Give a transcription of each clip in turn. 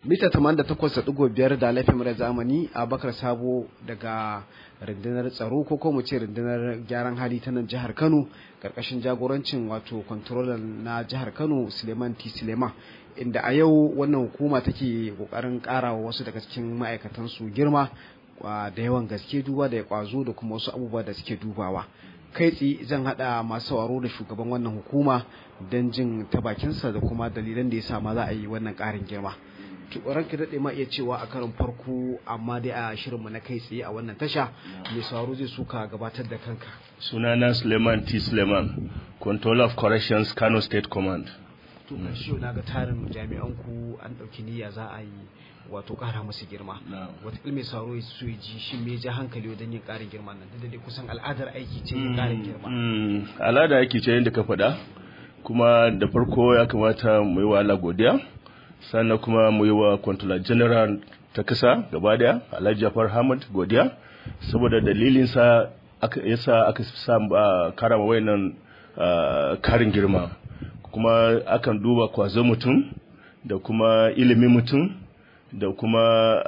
mita 88.5 da laifin da zamani a bakar sabo daga rundunar tsaro ko kuma ce rundunar gyaran hali ta nan jihar kano karkashin jagorancin wato controller na jihar kano suleiman t suleiman inda a yau wannan hukuma take kokarin karawa wasu daga cikin ma'aikatan su girma da yawan gaske duba da ya kwazo da kuma wasu abubuwa da suke dubawa kai tsaye zan hada masu sauraro da shugaban wannan hukuma don jin ta bakinsa da kuma dalilan da ya sa ma za a yi wannan karin girma ranka daɗe ma iya cewa a karin farko amma dai a shirinmu na kai tsaye a wannan tasha mai sauraro zai suka gabatar da kanka sunana suleiman t suleiman controller of corrections kano state command to kashi na ga tarin jami'an ku an ɗauki niyya za a yi wato ƙara musu girma wataƙila mai sauro su yi ji shi me ja hankali wajen yin ƙarin girma nan da dai kusan al'adar aiki ce yin ƙarin girma al'adar aiki ce yadda ka faɗa kuma da farko ya kamata mu yi wa Allah godiya sannan kuma mu yi wa controller general ta kasa gaba daya Alhaji Jafar Hamad godiya saboda dalilin sa aka yasa aka sa karama wayannan karin girma kuma akan duba kwazo mutum da kuma ilimin mutum da kuma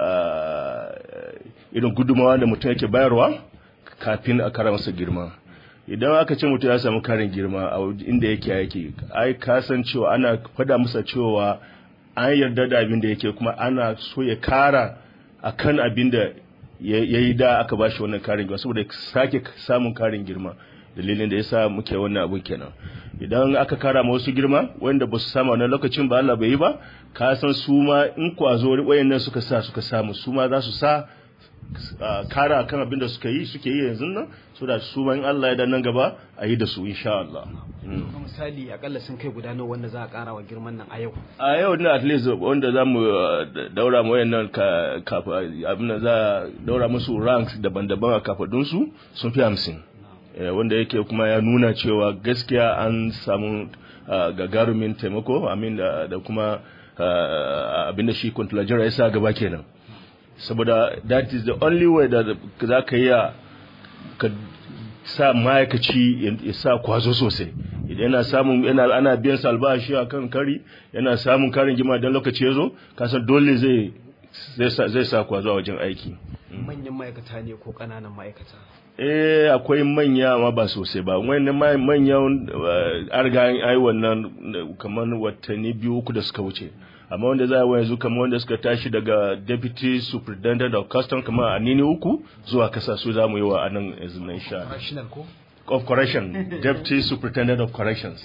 irin gudumawa da mutum yake bayarwa kafin a kara masa girma idan aka ce mutum ya samu karin girma a inda yake yake ai ka san cewa ana fada masa cewa an yarda da abin da yake kuma ana so ya kara akan abin da ya yi da aka bashi wannan karin girma saboda sake samun karin girma dalilin da yasa muke wannan abun kenan idan aka kara ma wasu girma wanda ba su samu wannan lokacin ba Allah bai yi ba ka san su ma in kwazo wayannan suka sa suka samu su ma za su sa kara kan abin da suka yi suke yi yanzu nan so da su in Allah ya dan nan gaba a yi da su insha Allah misali akalla sun kai guda nawa wanda za a kara wa girman nan a yau a yau ne at least wanda za mu daura mu wayannan kafa abin da za a daura musu ranks daban-daban a kafadun su sun fi hamsin wanda yake kuma ya nuna cewa gaskiya an samu gagarumin taimako amin da kuma abinda shi kwantolajira ya sa gaba kenan saboda that is the only way da za ka yi ka sa ma'aikaci ya sa kwazo sosai idan yana samun yana ana biyan sa albashi a kan kari yana samun karin gima don lokaci ya zo kasan dole zai zai sa kwazo a wajen aiki manyan ma'aikata ne ko ƙananan ma'aikata eh akwai manya ma ba sosai ba wani manyan arga ai wannan kamar watanni biyu uku da suka wuce amma wanda za a yanzu kamar wanda suka tashi daga deputy superintendent of custom kamar a nini uku zuwa kasa su za mu yi wa anan yanzu na insha of correction deputy superintendent of corrections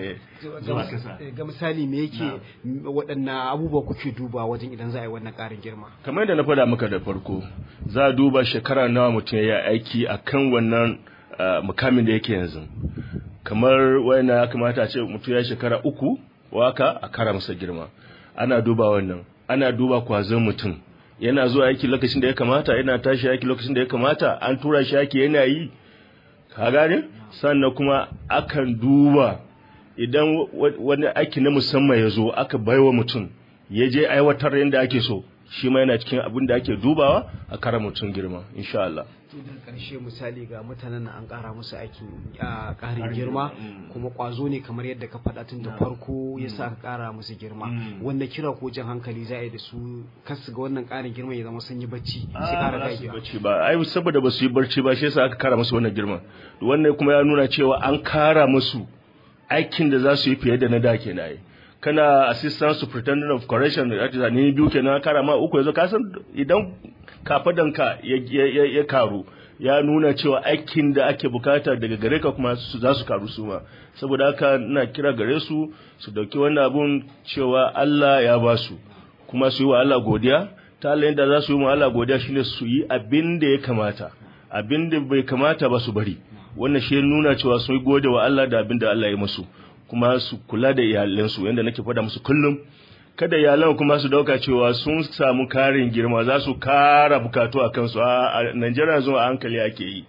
ga misali me yake waɗannan abubuwa kuke duba wajen idan za a yi wannan ƙarin girma kamar yadda na faɗa maka da farko za a duba shekara nawa mutum ya aiki a kan wannan mukamin da yake yanzu kamar wayana ya kamata a ce mutum ya shekara uku waka a kara masa girma ana duba wannan ana duba kwazon mutum yana zuwa aiki lokacin da ya kamata yana tashi aiki lokacin da ya kamata an tura shi aiki yana yi ka gane sannan kuma akan duba idan wani aiki na musamman ya zo aka baiwa mutum ya je aiwatar yadda ake so shi ma yana cikin abin da ake dubawa a kara mutum girma insha Allah da karshe misali ga mutanen an kara musu aikin a karin girma kuma kwazo ne kamar yadda ka faɗa tun da farko ya sa aka kara musu girma wanda kira ko jan hankali za a yi da su kasu ga wannan karin girma ya zama sun yi bacci sai kara dagewa bacci ba ai saboda ba su yi barci ba shi yasa aka kara musu wannan girma wannan kuma ya nuna cewa an kara musu aikin da za su yi fiye da na da kenan kana assistant superintendent of correction da ni biyu kenan kara ma uku yanzu ka san idan kafadanka ya, ya, karu ya nuna cewa aikin da ake bukata daga gare ka kuma su za su karu su ma saboda haka ina kira gare su su dauki wannan abun cewa Allah ya ba su kuma su yi wa Allah godiya ta Allah yadda za su yi wa Allah godiya shine su yi abin da ya kamata abin da bai kamata ba su bari wannan shi nuna cewa sun yi gode wa Allah da abin da Allah ya musu kuma su kula da iyalansu yadda nake faɗa musu kullum kada iyalan kuma su dauka cewa sun samu karin girma za su kara bukatu a kansu a Najeriya zuwa hankali ake yi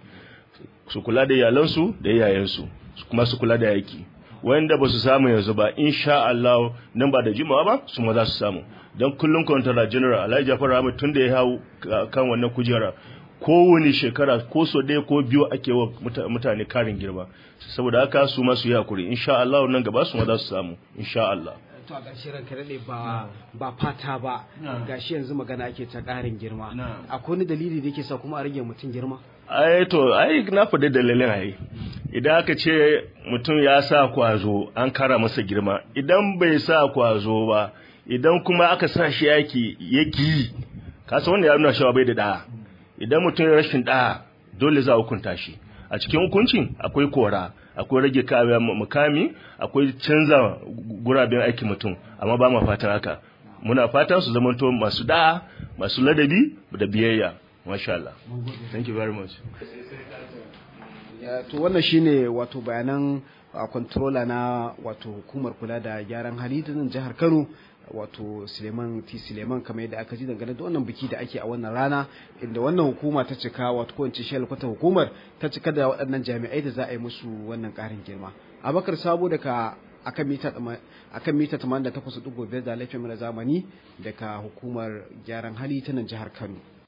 su kula da iyalansu da iyayensu kuma su kula da yaki wanda ba su samu yanzu ba insha Allah nan ba da jimawa ba su ma za su samu don kullum kwantara general Alhaji Jafar Ahmed tun da ya hau kan wannan kujera kowane shekara ko so ɗaya ko biyu ake wa mutane karin girma saboda haka su ma su yi hakuri insha Allah nan gaba su ma za su samu insha Allah to a ƙarshe ranka daɗe ba ba fata ba gashi yanzu magana ake ta ƙarin girma akwai wani dalili da yake sa kuma a rage mutum girma ai to ai na faɗi dalilin ai idan aka ce mutum ya sa kwazo an kara masa girma idan bai sa kwazo ba idan kuma aka sa shi yaki yaki kasa wanda ya nuna cewa bai da da'a idan mutum ya rashin da'a dole za a hukunta shi a cikin hukuncin akwai kora akwai rage mukami akwai canza guraben aikin mutum amma ba ma fatan haka muna fatan su zamanto masu da'a masu ladabi da biyayya masha Allah thank you very much to wannan shine wato bayanan a controller na wato hukumar kula da gyaran hali ta nan jihar Kano wato Suleiman T Suleiman kamar yadda aka ji dangane da wannan biki da ake a wannan rana inda wannan hukuma ta cika wato ko ince shell kwata hukumar ta cika da waɗannan jami'ai da za a yi musu wannan ƙarin girma Abakar Sabo daga akan mita akan mita 88.5 da laifin zamani daga hukumar gyaran hali ta nan jihar Kano